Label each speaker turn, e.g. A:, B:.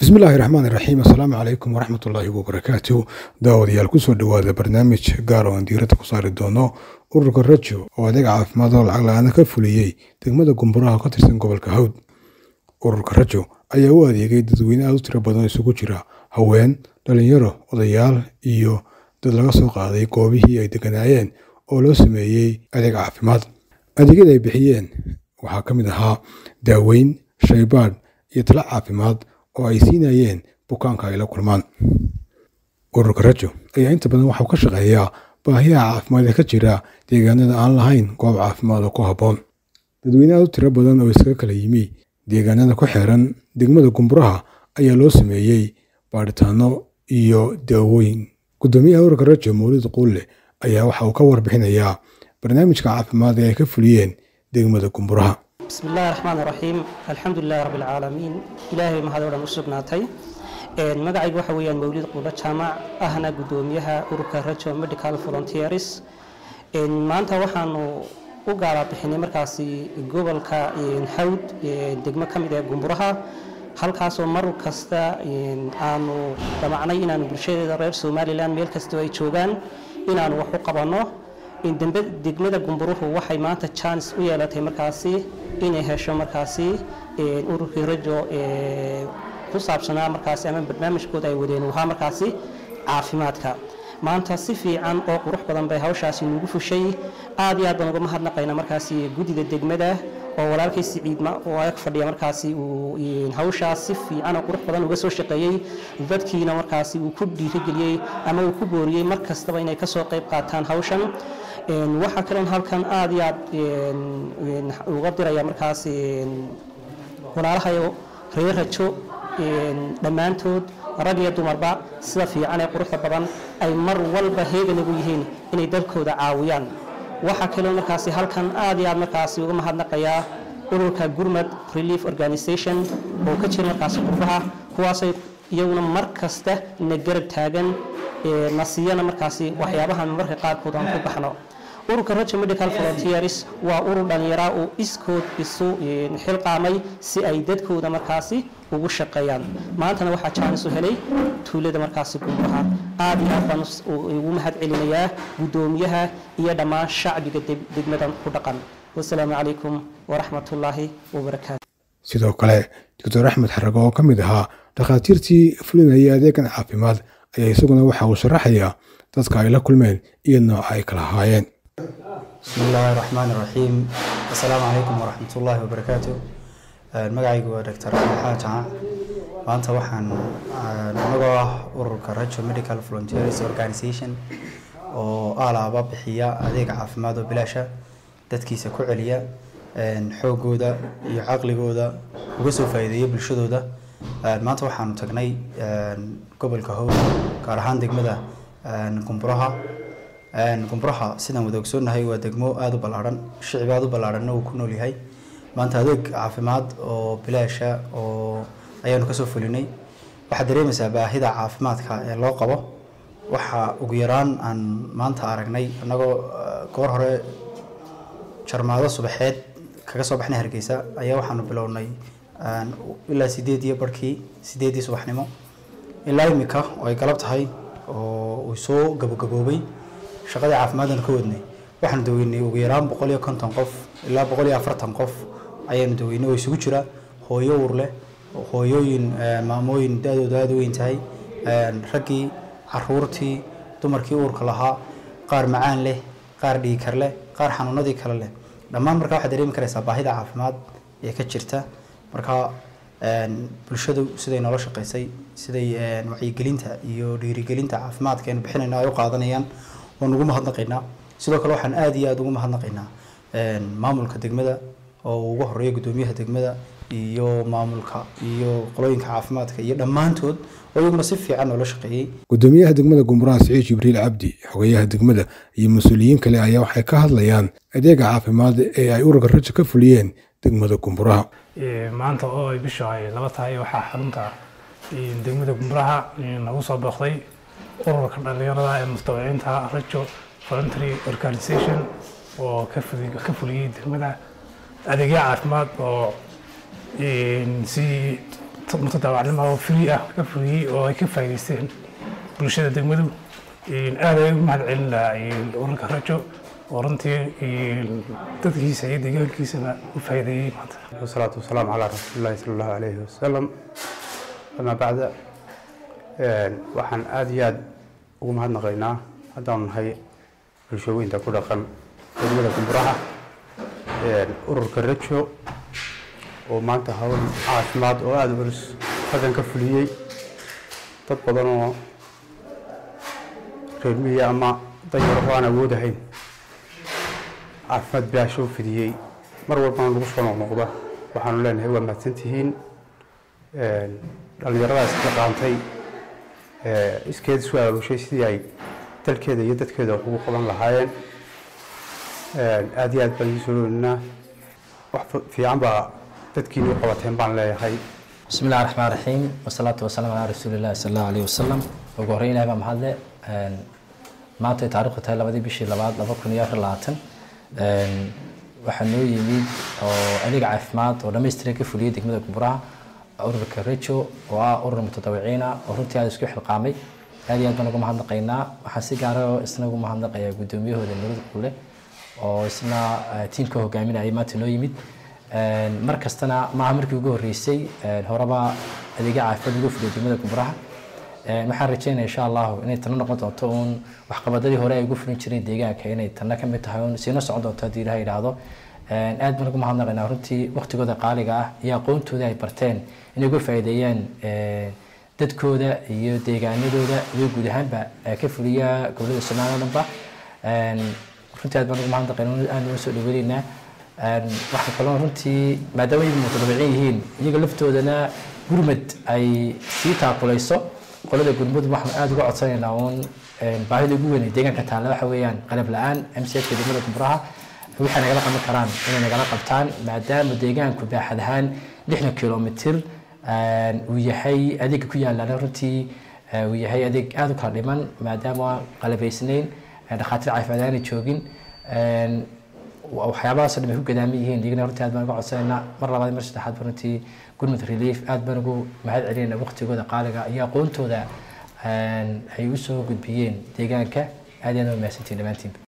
A: bismillaahi raxmaan iraxiim assalaamu calaykum waraxmatullaahi wabarakaatu daawadayaal kusoo dhowaada barnaamij gaar oo aan diiradda ku saari doono ururka rajo oo adeeg caafimaad oo lacag la-aana ka fuliyey degmada gumburaha ka tirsan gobolka hawd ururka rajo ayaa u adeegay dadweyne aad u tiro badan isugu jira haween dhalinyaro odayaal iyo dad laga soo qaaday goobihii ay deganaayeen oo loo sameeyey adeeg caafimaad adeegyada ay bixiyeen waxaa ka mid ahaa daaweyn shaybaadh iyo talo caafimaad oo ay siinayeen bukaanka ay la kulmaan ururka rajo ayaa inta badan waxau ka shaqeeyaa baahiyaha caafimaad ee ka jira deegaanada aan lahayn goob caafimaad oo ku habboon dadweyne aad u tiro badan oo iskaga kala yimi deegaanada ku xeeran degmada gumburaha ayaa loo sameeyey baadhitaano iyo daawooyin guddoomiyaha ururka rajo mawlid quulle ayaa waxa uu ka warbixinayaa barnaamijka caafimaad ee ay ka fuliyeen degmada gumburaha
B: bismi illaahi raxmaan raxiim alxamdu lilahi rabbi alcaalamiin ilaahay mahad oo dhan u sugnaatay magacaygu waxa weeyaan mawlid quulo jaamac ahna guddoomiyaha ururka rajo medical volunteers maanta waxaanu u gaala bixinay markaasi gobolka hawd degmo ka mid ee gumburaha halkaasoo mar kasta aanu damacnay inaanu bulshadeeda reer somalilan meel kastoo ay joogaan inaanu wax u qabanno degmada gumburuhu waxay maanta jaanis u yeelatay markaasi inay hesho markaasi ururkii rajo ku saabsanaa markaasi ama barnaamijkooda ay wadeen wahaa markaasi caafimaadka maanta si fiican oo qurux badan bay hawshaasi nugu fushay aad iyo aad baan uga mahadnaqayna markaasi guddida degmada oo walaalkay siciidma oo ag fadhiya markaasi uu hawshaas si fiican oo qurux badan uga soo shaqeeyey dadkiina markaasi uu ku dhiirigeliyey ama uu ku booriyey mar kastaba inay kasoo qayb qaataan hawshan waxaa kaloon halkan aad iyo aad uga diraya markaas walaalahayo reer rajo dhammaantood rag iyo dumarba sida fiican ee quruxda badan ay mar walba heegan ugu yihiin inay dalkooda caawiyaan waxaa kaloo markaasi halkan aad iyo aad markaasi uga mahadnaqayaa ururka gurmad relief organization oo ka jira markaasi qurbaha kuwaasay iyaguna mar kasta na garab taagan na siiyana markaasi waxyaabaha marka qaarkood aan ku baxno ururka rajo medical volunteers waa urur dhallinyaraa oo iskood isu xilqaamay si ay dadkooda markaasi ugu shaqeeyaan maantana waxaa jaanis u helay tuulada markaasi gumuraha aad iyo aad baan ugu mahad celinayaa guddoomiyaha iyo dhammaan shacbiga degmadan ku dhaqan wasalaamu calaykum waraxmatullaahi wabarakaatu
A: sidoo kale doctor axmed xarago oo ka mid ahaa dhakhaatiirtii fulinayay adeegan caafimaad ayaa isaguna waxa uu sharaxayaa dadka ay la kulmeen iyo nooca ay kala ahaayeen
C: bismi illaahi raxmaan raxiim assalaamu calaykum waraxmat ullaahi wabarakaatu magacaygu waa doctor axmed xaajaca maanta waxaan anagoo ah ururka rajo medical volunteers organization oo alaaba bixiya adeega caafimaad oo bilaasha dadkiisa ku celiya xoogooda iyo caqligooda uga soo faa'iideeya bulshadooda maanta waxaanu tagnay gobolka howd gaar ahaan degmada gumburaha gumburaha sidaan wada ogsoonnahay waa degmo aada u ballaarhan shicib aada u ballaarhanna uu ku nool yahay maanta adeeg caafimaad oo bilaasha oo ayaanu kasoo fulinay waxaad dareemaysaa baahida caafimaadka ee loo qabo waxa ugu yaraan aan maanta aragnay annagoo goor hore jarmaado subaxeed kaga soo baxnay hargeysa ayaa waxaanu bilownay ilaa sideed iyo barhkii sideedii subaxnimo ilaa imika oo ay galab tahay oo uu soo gabagaboobay shaqadii caafimaadanu ka wadnay waxaanu daweynay ugu yaraan boqol iyo konton qof ilaa boqol iyo afartan qof ayaanu daweynay oo isugu jira hooyo uur leh hooyooyin maamooyin da-dooda aada u weyn tahay raggii caruurtii dumarkii uurka lahaa qaar macaan leh qaar dhiigkar leh qaar xanuunadii kale leh dhammaan markaa waxaad dareemi karaysaa baahida caafimaad ee ka jirta marka bulshadu siday noola shaqeysay siday wacyigelinta iyo dhiirigelinta caafimaadka aynu bixinayno ay u qaadanayaan waan ugu mahadnaqaynaa sidoo kale waxaan aada iyo aada ugu mahadnaqaynaa maamulka degmada oo ugu horeeya guddoomiyaha degmada iyo maamulka iyo qolooyinka caafimaadka iyo dhammaantood oo iyaguna si fiican noola shaqeeyey
A: guddoomiyaha degmada gumburaha siciid jibriil cabdi xogeyaha degmada iyo mas-uuliyiin kale ayaa waxay ka hadlayaan adeega caafimaad ee ay ururka rajo ka fuliyeen degmada gumburaha
D: maanta oo ay bishu ay laba tahay waxaa xarunta degmada gumburaha nagu soo booqday ururka dhalinyarada ee mustawiciinta rajo voluntary organization oo ka fuliyey degmada adeegyo caafimaad oo si mutadaawacnimo oo free ah ka fuliyey oo ay ka faa'iidaysteen bulshada degmadu aad ay ugu mahad celin lahaa ururka rajo oo runtii dadkiisa iyo deegaankiisaba u faa'iideeyey maanta
E: والصلاة والسلام على رسول الله صلى الله عليه وسلم أما بعد waxaan aad iyo aad ugu mahadnaqaynaa haddaanu nahay bulshooyinka ku dhaqan degmada gumburaha ururka rajo oo maanta hawl caafimaad oo aada u culus halkan ka fuliyey dad badan oo reer miya ama danyaro oo aan awoodahayn caafimaad bilaasho u fidiyey mar walbana lagu soo noqnoqda waxaanu leenahay waa mahadsantihiin dhallinyaradaas la qaantay iskeed isu aabushay sidii ay dalkeeda iyo dadkeeda wax ugu qaban lahaayeen aad iyo aad baan idin soo dhoweynaynaa wax fiican baa dadkiina u qabateen baan leeyahay
F: بسم الله الرحمن الرحيم والصلاة والسلام على رسول الله صلى الله عليه وسلم ugu horreyn ilahay baa mahadle maanta ay taariikhdu tahay labadii bishii labaad laba kun iyo afar labaatan waxaa noo yimid oo adeeg caafimaad oo dhammaystiran ka fuliyey degmada gumburaha ururka rejo oo ah urur mutadawiciina oo runtii aada isku xilqaamay aad iyo aad baan ugu mahadnaqaynaa waxaan si gaara isna ugu mahadnaqayaa guddoomiyahooda nurada kule oo isna tiimka hogaaminayay maanta noo yimid mar kastana maaha markii ugu horreysay horeba adeegya caafimaad ugu fuliyo degmada gumburaha waxaan rajeynaya insha allahu inay tana noqon doonto uun waxqabadadii hore ay ugu fulin jireen deegaanka inay tana ka mid tahay uun siina socon doonto haddii ilaha yidhaahdo aad baan ugu mahadnaqaynaa runtii waqtigooda qaaliga ah iyo aqoontooda ay barteen inay uga faa'iideeyaan dadkooda iyo deegaanadooda iyo guud ahaanba ka fuliya gobolada soomaaliya o dhanba runtii aad baan ugu mahadnaqaynaa aad uga soo dhaweynaynaa waxaa kaloo runtii maadaama ay mutadabiciin yihiin iyaga laftoodana gurmad ay sii taakulayso qolada gurmud waxaan aada uga codsanaynaa uun baahida ugu weyn ee deegaanka taalla waxa weeyaan qalab la-aan mchka degmada gumburaha waxay nagala qaban karaan inay nagala qabtaan maadaama deegaanku baaxad ahaan lixdan kilomitir uu yahay adeega ku yaalana runtii uu yahay adeeg aada u kala dhiman maadaama qalabaysnayn dhakhaatiir caafimaad aanay joogin waxyaabahaas dhan ay ku gadaaman yihiin iyagana runtii aad baan uga codsanaynaa mar labaad mar saddexaad ba runtii gurmud relief aad baan ugu mahad celinayna waqtigooda qaaliga iyo aqoontooda ay u soo gudbiyeen deegaanka aad iyo aad waa mahadsantiin dhammaantiin